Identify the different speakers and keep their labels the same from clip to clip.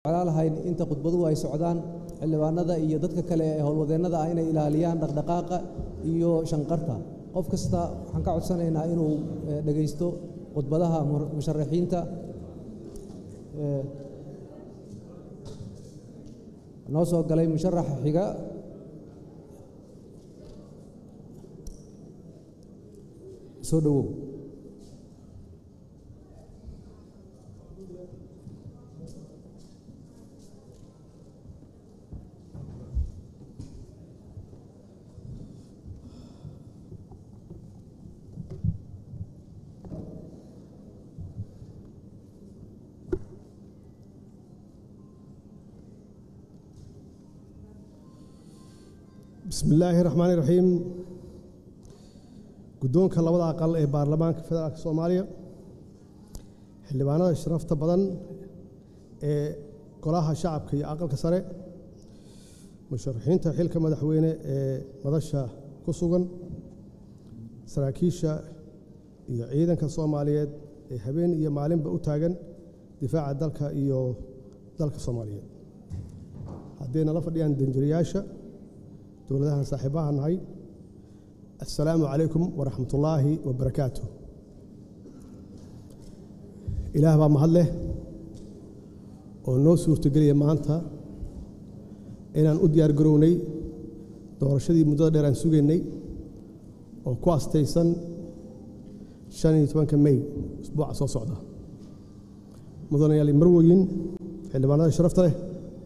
Speaker 1: jeclaan lahayn inta khudbaduhu ay socdaan xildhibaanada iyo dadka kale ee howlwadeennada ah inay ilaaliyaan dhaqdhaqaaqa iyo shanqarta qof kasta waxaan ka codsanaynaa inuu dhegaysto khudbadaha musharaxiinta noo soo galay musharaxa xiga soo dhowow
Speaker 2: bismi illaahi raxmaani raxiim guddoonka labada aqal ee baarlamaanka federaalka soomaaliya xildhibaanada sharafta badan ee golaha shacabka iyo aqalka sare musharaxiinta xilka madaxweyne ee madasha ku sugan saraakiisha iyo ciidanka soomaaliyeed ee habeen iyo maalinba u taagan difaaca dalka iyo dalka soomaaliyeed haddayna la fadhiyaan danjirayaasha dowladahan saaxiibaha nahay assalaamu calaykum waraxmat ullaahi wabarakaatu ilaah baa mahad leh oo noo suurtogeliya maanta inaan u diyaar garownay doorashadii muddada dheer aan sugaynay oo ku astaysan shan iyo tobanka mey usbuuca soo socda mudanayaal marwoyin xildhibaanada sharafta leh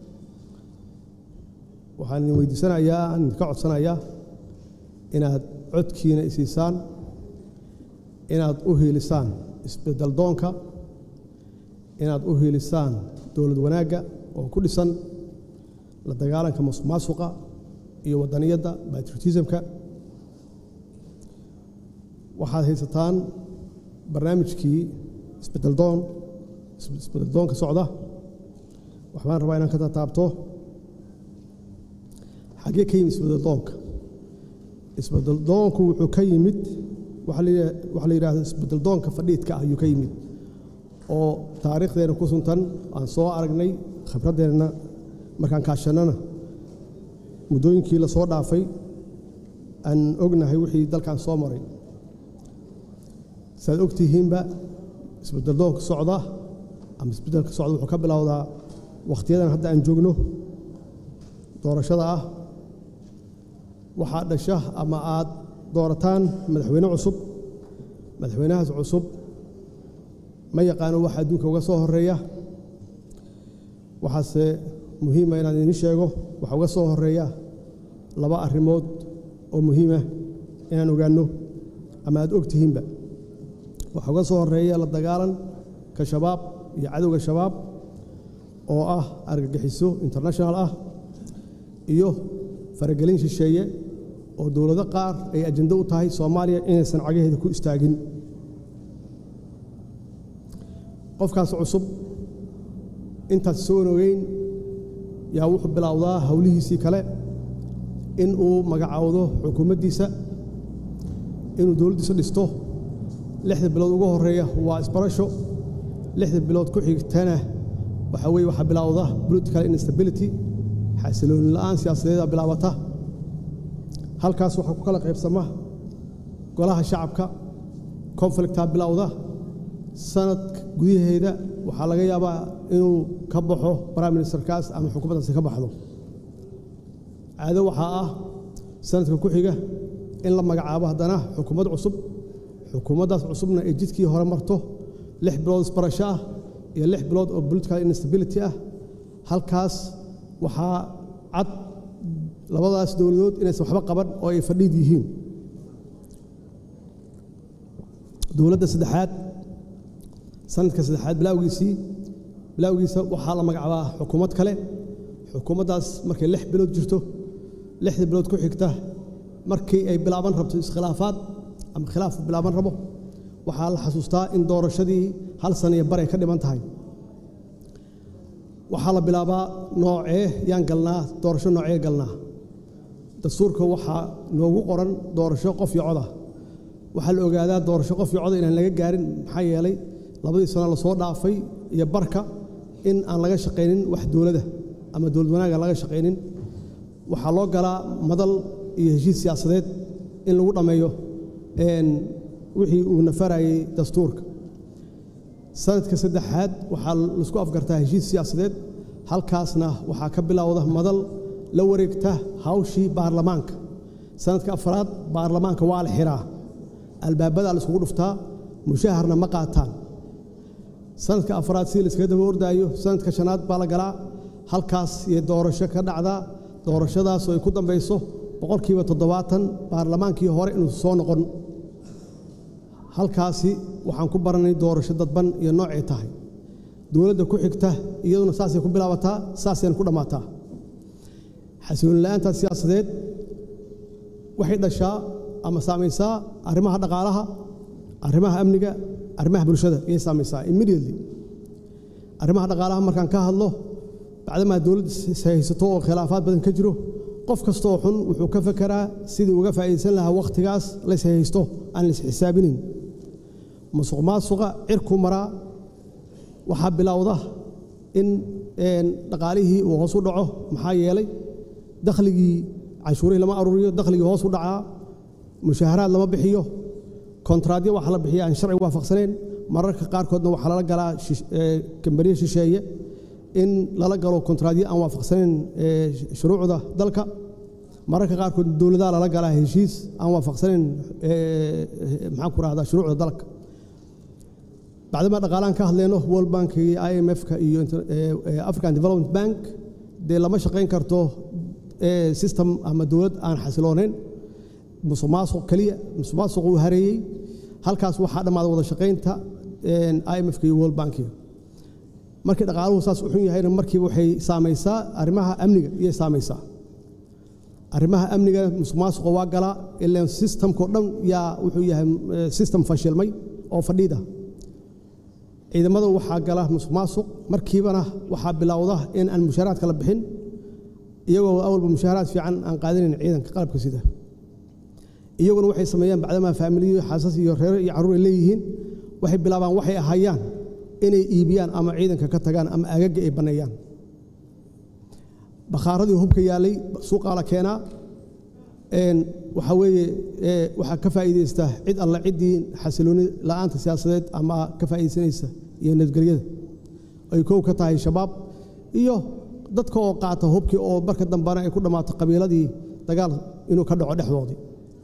Speaker 2: waxaan idin weydiisanayaa aan idinka codsanayaa inaad codkiina isiisaan inaad u hiilisaan isbeddel doonka inaad u hiilisaan dowlad wanaagga oo ku dhisan la dagaalanka masuqmaasuqa iyo waddaniyadda batriotismka waxaad haysataan barnaamijkii isbeddel doon isbeddel doonka socda waxbaan rabaa inaan ka tataabto xaggee ka yimid isbeddeldoonka isbeddeldoonku wuxuu ka yimid waxaa la yidhahda isbeddeldoonka fadhiidka ah ayuu ka yimid oo taariikhdeenna ku suntan aan soo aragnay khibraddeenna markaan kaashannana muddooyinkii la soo dhaafay aan ognahay wixii dalkan soo maray saaad og tihiinba isbeddeldoonka socda ama isbeddelka socda wuxuu ka bilowdaa wakhtiyadan hadda aan joogno doorashada ah waxaad dhasha ama aad doorataan madaxweyne cusub madaxweynahaas cusub ma yaqaano waxa adduunka uga soo horeeya waxaase muhiima inaan idiin sheego waxa uga soo horeeya laba arrimood oo muhiima inaan ogaanno ama aad og tihiinba waxa uga soo horeeya la dagaalanka shabaab iyo cadowga shabaab oo ah argagixiso international ah iyo faragelin shisheeye oo dowlado qaar ay ajando u tahay soomaaliya inaysan cagaheeda ku istaagin qofkaas cusub intaas soon ogeyn yaa wuxuu bilowdaa howlihiisii kale in uu magacaawdo xukuumaddiisa inuu dowladdiisa dhisto lixda bilood ugu horeeya waa isbarasho lixda bilood ku xigtana waxaa weeye waxaa bilowda political instability xasilooni la'aan siyaasadeeda bilaabata halkaas waxaa ku kala qaybsama golaha shacabka conflictaa bilowda sanad gudaheeda waxaa laga yaabaa inuu ka baxo prime ministerkaas ama xukuumaddaasi ka baxdo caado waxaa ah sanadka ku xiga in la magacaabo haddana xukuumad cusub xukuumaddaas cusubna ay jidkii hore marto lix bilood isbarasho ah iyo lix bilood oo political instability ah halkaas waxaa cad labadaas dowladood inaysan waxba qaban oo ay fadhiid yihiin dowladda saddexaad sanadka saddexaad bilawgiisii bilawgiisa waxaa la magacaabaa xukuumad kale xukuumaddaas markay lix bilood jirto lixda bilood ku xigta markii ay bilaaban rabto iskhilaafaad ama khilaaf bilaaban rabo waxaa la xasuustaa in doorashadii hal sana iyo bar ay ka dhiman tahay waxaa la bilaabaa noocee yaan galnaa doorasho noocee galnaa dastuurka waxaa noogu qoran doorasho qof iyo coda waxaa la ogaadaa doorasho qof iyo coda inaan laga gaarin maxaa yeelay labadii sano lasoo dhaafay iyo barka in aan laga shaqaynin wax dowladda ama dowlad wanaag aan laga shaqaynin waxaa loo galaa madal iyo heshiis siyaasadeed in lagu dhammeeyo wixii uu nafarayay dastuurka sanadka saddexaad waxaa laisku afgartaa heshiis siyaasadeed halkaasna waxaa ka bilowda madal la wareegta hawshii baarlamaanka sanadka afraad baarlamaanka waa la xiraa albaabadaa la iskugu dhuftaa mushaharna ma qaataan sanadka afraad sidii laiskaga daba ordaayo sanadka shanaad baa la galaa halkaas iyo doorasho ka dhacdaa doorashadaas oo ay ku dambayso boqolkiiba toddobaatan baarlamaankii hore inuu soo noqon halkaasi waxaan ku baranay doorasho dadban iyo noocay tahay dowladda ku xigta iyaduna saasay ku bilaabataa saasayna ku dhammaataa xasilooni la'aanta siyaasadeed waxay dhashaa ama saamaysaa arrimaha dhaqaalaha arrimaha amniga arrimaha bulshada ayay saamaysaa immediately arrimaha dhaqaalaha markaan ka hadlo bacdamaa dowladda haysato oo khilaafaad badan ka jiro qof kastooo xun wuxuu ka fekeraa sidii uga faa'iidaysan lahaa wakhtigaas lays haysto aan lays xisaabinin musuq maasuqa cirku maraa waxaa bilowda in dhaqaalihii uu hoos u dhaco maxaa yeelay dakhligii canshuurihii lama aruuriyo dakhligii hoos u dhacaa mushaharaad lama bixiyo kontraadyo waxa la bixiya aan sharci waafaqsaneen mararka qaarkoodna waxaa lala galaa kambaniye shisheeye in lala galo kontraadyo aan waafaqsanayn shuruucda dalka mararka qaarkood dowladaha lala galaa heshiis aan waafaqsanayn maxaan ku rahdaa shuruucda dalka bacdama dhaqaalaan ka hadleyno world bank iyo i m f-ka iyo african development bank dee lama shaqayn karto system ama dowlad aan xasiloonayn musuq maasuq keliya musuq maasuq uu hareeyey halkaas waxaa dhammaada wada shaqaynta i m f-ka iyo world bankiga markii dhaqaaluhu saas u xun yahayna markiiba waxay saamaysaa arrimaha amniga iyay saamaysaa arrimaha amniga musuq maasuqa waa galaa ilaan systemkao dhan yaa wuxuu yahay system fashilmay oo fadhiida ciidamada waxaa gala musuq maasuq markiibana waxaa bilowda in aan mushaaraadka la bixin iyagoo awalba mushaaraad fiican aan qaadanayn ciidanka qalabka sida iyaguna waxay sameeyaan bacdamaa faamiliyo xaasas iyo reero iyo carruur ay leeyihiin waxay bilaabaan waxay ahayaan inay iibiyaan ama ciidanka ka tagaan ama agaga ay banneeyaan bakhaaradii hubka yaallay suuqaa la keenaa waxaa weeye waxaa ka faa'iidaysta cid alla ciddii xasilooni la'aanta siyaasadeed ama ka faa'iidaysanaysa iyo nabadgelyada ay kow ka tahay shabaab iyo dadka oo qaata hubkii oo marka dambana ay ku dhammaato qabiiladii dagaal inuu ka dhaco dhexdoodii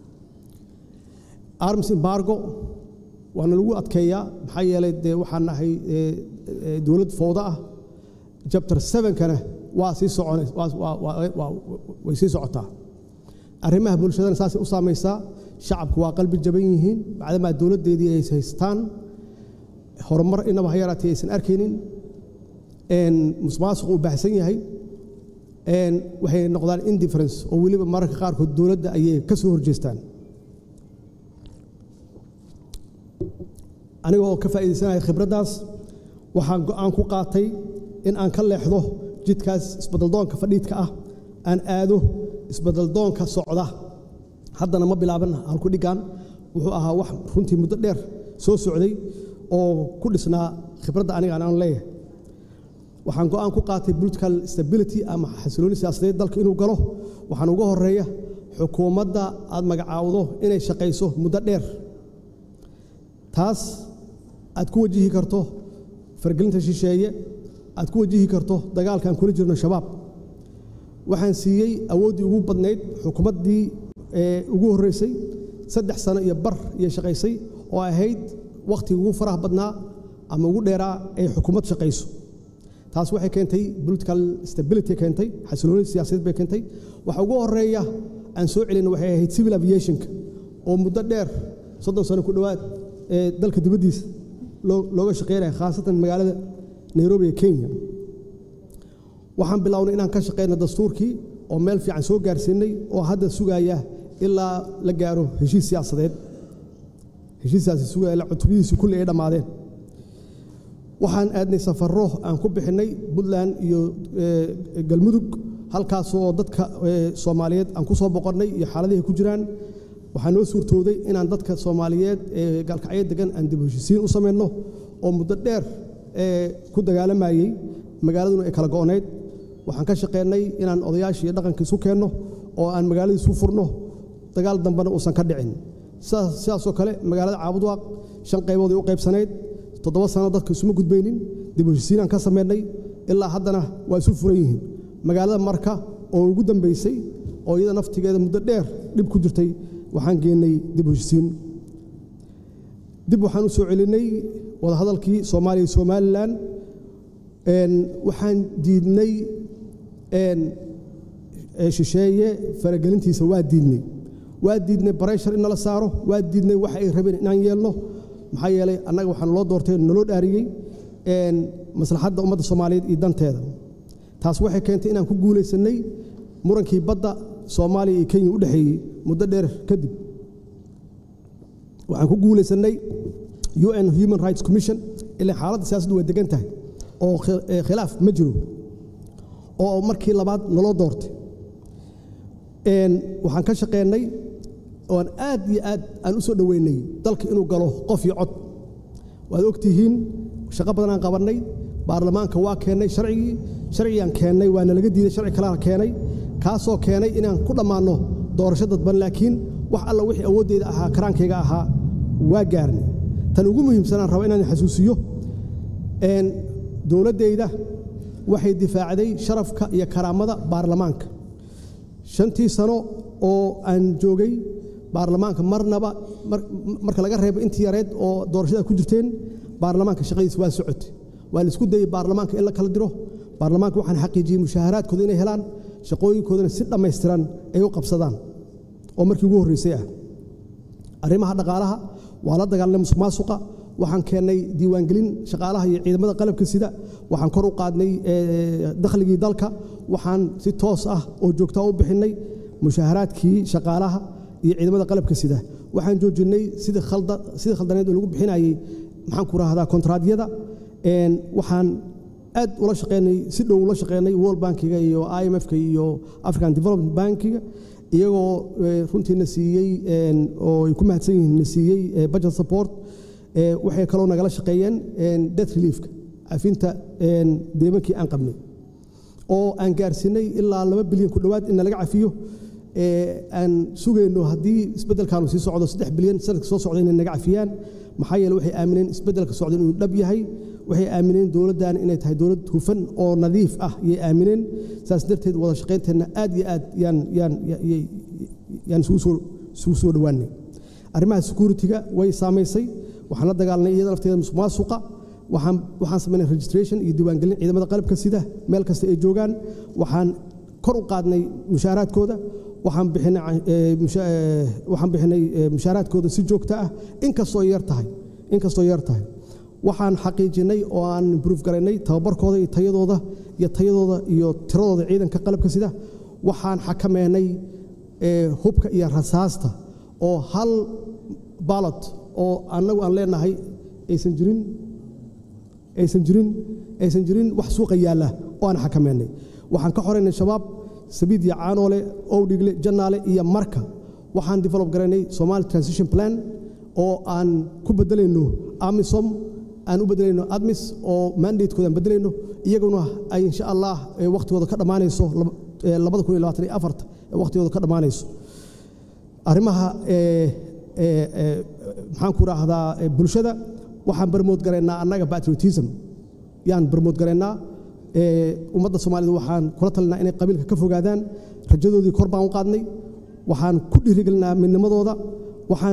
Speaker 2: arms embargo waana lagu adkeeyaa maxaa yeelay dee waxaan nahay dowlad fowda ah jabtar sevenkana waa sii socon way sii socotaa arrimaha bulshadana saasay u saamaysaa shacabku waa qalbi jaban yihiin bacdamaa dowladdeedii ay haystaan horumar inaba ha yaraatee aysan arkaynin musmaasuq uu baahsan yahay waxay noqdaan indifference oo weliba mararka qaarkood dowladda ayay ka soo horjeestaan aniga oo ka faa'iidaysanaya khibraddaas waxaan go'aan ku qaatay in aan ka leexdo jidkaas isbadaldoonka fadhiidka ah aan aado isbadaldoonka socda haddana ma bilaaban halku dhiggan wuxuu ahaa wax runtii muddo dheer soo socday oo ku dhisnaa khibradda aniga aan leeyahay waxaan go'aan ku qaatay political stability ama xasilooni siyaasadeed dalka inuu galo waxaan uga horeeya xukuumadda aad magacaawdo inay shaqayso muddo dheer taas aad ku wajihi karto fargelinta shisheeye aad ku wajihi karto dagaalkaan kula jirno shabaab waxaan siiyey awooddii ugu badnayd xukuumaddii ugu horreysay saddex sano iyo bar iyo shaqaysay oo ahayd wakhtiga ugu faraha badnaa ama ugu dheeraa ay xukuumad shaqayso taas waxay keentay political stability keentay xasilooni siyaasadeed bay keentay waxa ugu horeeya aan soo celina waxay ahayd civil aviationka oo muddo dheer soddon sano ku dhowaad ee dalka dibaddiisa looga shaqeynaya khaasatan magaalada nairobi ee kenya waxaan bilownay inaan ka shaqeyno dastuurkii oo meel fiican soo gaarsiinay oo hadda sugaya ilaa la gaaro heshiis siyaasadeed heshiiskaasi sugaya ilaa cutubadiisi kulli ay dhammaadeen waxaan aadnay safarro aan ku bixinnay puntland iyo galmudug halkaasoo dadka soomaaliyeed aan ku soo boqonnay iyo xaaladihi ku jiraan waxaa noo suurtooday inaan dadka soomaaliyeed ee gaalkacyo degan aan dib heshisiin u samayno oo muddo dheer ku dagaalamayey magaaladuna ay kala go'nayd waxaan ka shaqeynay inaan odayaashii iyo dhaqanka isu keenno oo aan magaaladii isu furno dagaal dambena uusan ka dhicin sidaasoo kale magaalada caabudwaaq shan qaybood ay u qaybsanayd toddoba sano dadka isuma gudbaynin dib u heshisiinaan ka samaynay ilaa haddana waa isu furan yihiin magaalada marka oo ugu dambaysay oo iyada naftigeeda muddo dheer dhib ku jirtay waxaan geennay dib u heshisiin dib waxaan u soo celinnay wadahadalkii soomaaliya iyo somalilan waxaan diidnay shisheeye faragelintiisa waa diidnay waa diidnay barayshar in nala saaro waa diidnay wax ay rabeen inaan yeelno maxaa yeelay annaga waxaan loo doortay naloo dhaariyey maslaxadda ummadda soomaaliyeed iyo danteeda taas waxay keentay inaan ku guulaysannay murankii badda soomaaliya iyo kenya u dhexeeyey muddo dheer kadib waxaan ku guulaysannay un human rights commission ilaa xaaladda siyaasaddu waa degan tahay oo khilaaf ma jiro oo markii labaad naloo doortay waxaan ka shaqeennay oan aad iyo aad aan u soo dhoweynay dalka inuu galo qof iyo cod waad ogtihiin shaqo badan aan qabannay baarlamaanka waa keennay sharcigii sharcigaan keennay waana laga diiday sharci kalena keenay kaasoo keenay inaan ku dhammaanno doorasho dadban laakiin wax alla wixii awooddeyda ahaa karaankayga ahaa waa gaarnay tan ugu muhiimsanaan raba inaan xasuusiyo dowladdayda waxay difaacday sharafka iyo karaamada baarlamaanka shantii sano oo aan joogay baarlamaanka marnaba marka laga reebo intii yareed oo doorashada ku jirteen baarlamaanka shaqadiisa waa socotay waa la isku dayey baarlamaanka in la kala diro baarlamaanka waxaan xaqiijiyey mushaaharaadkooda inay helaan shaqooyinkoodana si dhammaystiran ay u qabsadaan oo markii ugu horreysay ah arrimaha dhaqaalaha waa la dagaalnay musuq maasuqa waxaan keennay diiwaangelin shaqaalaha iyo ciidamada qalabka sida waxaan kor u qaadnay dakhligii dalka waxaan si toos ah oo joogtaa u bixinnay mushaaharaadkii shaqaalaha iyo ciidamada qalabka sida waxaan joojinnay sidii khaldaneed oo lagu bixinayey maxaan ku rahdaa kontraadyada waxaan aad ula shaqeynay si dhow ula shaqeynay world bankiga iyo i m f-ka iyo african development bankiga iyagoo runtiina siiyey oo ay ku mahadsan yihiin na siiyey budget support waxay kaloo nagala shaqeeyeen death reliefka cafinta deemankii aan qabnay oo aan gaarsiinay ilaa laba bilyan ku dhowaad in nalaga cafiyo aan sugayno haddii isbeddelkaanu sii socdo saddex bilyan sanadka soo socda inay naga cafiyaan maxaa yeele waxay aamineen isbeddelka socda inuu dhab yahay waxay aamineen dowladdan inay tahay dowlad hufan oo nadiif ah yay aamineen saas darteed wada shaqaynteenna aad iyo aad yaan yaan yaan isugu soo isugu soo dhowaanay arrimaha security-ga way saamaysay waxaan la dagaalnay iyada lafteeda musuq maasuqa waxaan waxaan samaynay registration iyo diiwaangelin ciidamada qalabka sida meel kasta ay joogaan waxaan kor u qaadnay mushaaraadkooda waxaan bixinay waxaan bixinay mushaaraadkooda si joogto ah inkastoo yar tahay inkastoo yar tahay waxaan xaqiijinay oo aan improve garaynay tababarkooda iyo tayadooda iyo tayadooda iyo tiradooda ciidanka qalabka sida waxaan xakameynay hubka iyo rasaasta oo hal baalot oo annagu aan leenahay aysan jirin aysan jirin aysan jirin wax suuqa yaalla oo aan xakameynay waxaan ka xoraynay shabaab sabiid iyo caanoole owdhigle jannaale iyo marka waxaan develop garaynay somali transition plan oo aan ku bedelayno amisom aan u bedelayno admis oo mandatekooda aan bedelayno iyaguna ay insha allah wakhtigooda ka dhammaanayso labada kun iyo labaatan iyo afarta wakhtigooda ka dhammaanayso arrimaha maxaan ku raahdaa bulshada waxaan barmood garaynaa annaga patriotism yaan barmood garaynaa ummadda soomaalida waxaan kula talinaa inay qabiilka ka fogaadaan rajadoodii kor baan u qaadnay waxaan ku dhiirigelinaa midnimadooda waxaan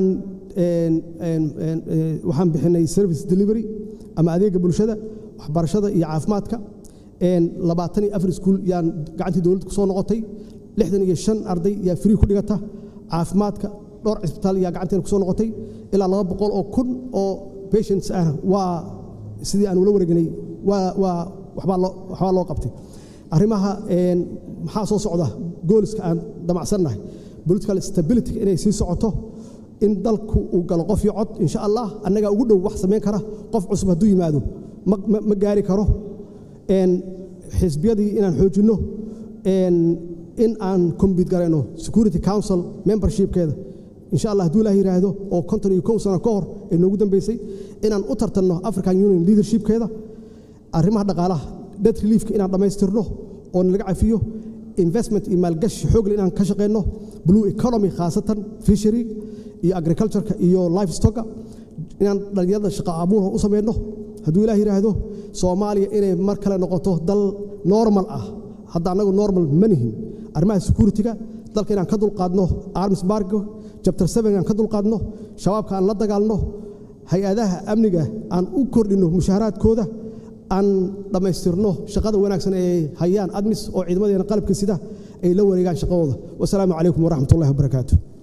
Speaker 2: waxaan bixinay service delivery ama adeega bulshada waxbarashada iyo caafimaadka labaatan iyo afar iskuul yaan gacantii dowladda ku soo noqotay lixdan iyo shan arday yaa free ku dhigata caafimaadka dhowr cisbitaal yaa gacanteena ku soo noqotay ilaa laba boqol oo kun oo patients ah waa sidii aan ula wareegnay waa waa waxbaa loo waxbaa loo qabtay arrimaha maxaa soo socda gooliska aan damacsannahay political stability inay sii socoto in dalku uu galo qof iyo cod insha allah annagaa ugu dhow wax samayn kara qof cusub hadduu yimaado ma gaari karo xisbiyadii inaan xoojinno in aan combit garayno security council membershipkeeda insha allah hadduu ilaah yidhaahdo oo konton iyo kow sano ka hor ee noogu dambeysay inaan u tartanno african union leadershipkeeda arrimaha dhaqaalaha debt reliefka inaan dhammaystirno oo laga cafiyo investment iyo maalgashi xoogle inaan ka shaqeyno blue economy khaasatan fishery iyo agricultureka iyo lifestocka inaan dhalinyarada shaqa abuurha u sameyno hadduu ilaah yidhaahdo soomaaliya inay mar kale noqoto dal normal ah hadda annagu normal ma nihin arrimaha security-ga dalka inaan ka dulqaadno arms bargo chapter seven inaan ka dulqaadno shabaabka aan la dagaalno hay-adaha amniga aan u kordhinno mushaaharaadkooda aan dhammaystirno shaqada wanaagsan ee hayaan admis oo ciidamadeena qalabka sida ay la wareegaan shaqadooda wasalaamu calaykum waraxmat ullahi wabarakaatu